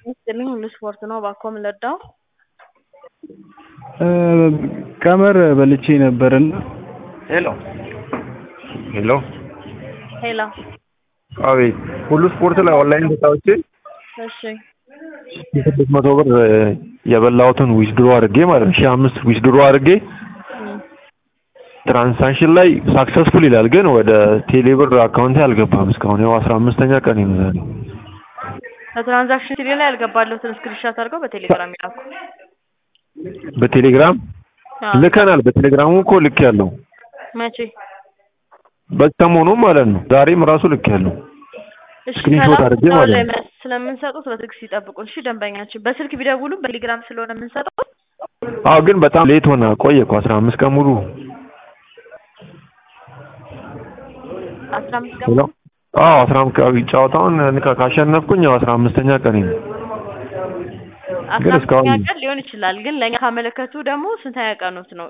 ይስጥልኝ ሁሉ ስፖርት ነው። እባክዎ ምን ልርዳዎ? ቀመር በልቼ ነበርና ሄሎ ሄሎ ሄሎ አቤት ሁሉ ስፖርት ላይ ኦንላይን ተጫውቼ እሺ የስድስት መቶ ብር የበላሁትን ዊዝድሮ አድርጌ ማለት ነው ሺህ አምስት ዊዝድሮ አድርጌ እም፣ ትራንዛክሽን ላይ ሳክሰስፉል ይላል፣ ግን ወደ ቴሌብር አካውንቴ አልገባም እስካሁን። ያው አስራ አምስተኛ ቀን ነው ዛሬ። በትራንዛክሽን ሲዲ ላይ ያልገባለሁትን ስክሪንሻት አድርገው በቴሌግራም ይላኩ። በቴሌግራም አዎ። ልከናል። በቴሌግራሙ እኮ ልክ ያለው መቼ? በሰሞኑ ማለት ነው። ዛሬም ራሱ ልክ ያለው እሺ ስክሪንሾት ከላኩ አድርጌ እዛው ማለት ላይ ነው። መልስ ስለምንሰጡት በትዕግስት ይጠብቁን። እሺ ደንበኛችን በስልክ ቢደውሉም በቴሌግራም ስለሆነ የምንሰጠው አዎ፣ ግን በጣም ሌት ሆነ። ቆየ እኮ አስራ አምስት ቀን ሙሉ አስራ አምስት ቀን ሄሎ አዎ፣ አስራ አምስት ቀን ጨዋታውን ካ- ካሸነፍኩኝ ያው አስራ አምስተኛ ቀን ነው። አስራ ግን እስካሁን አምስተኛ ቀን ሊሆን ይችላል። ግን ለእኛ ካመለከቱ ደግሞ ስንተኛ ቀኖት ነው?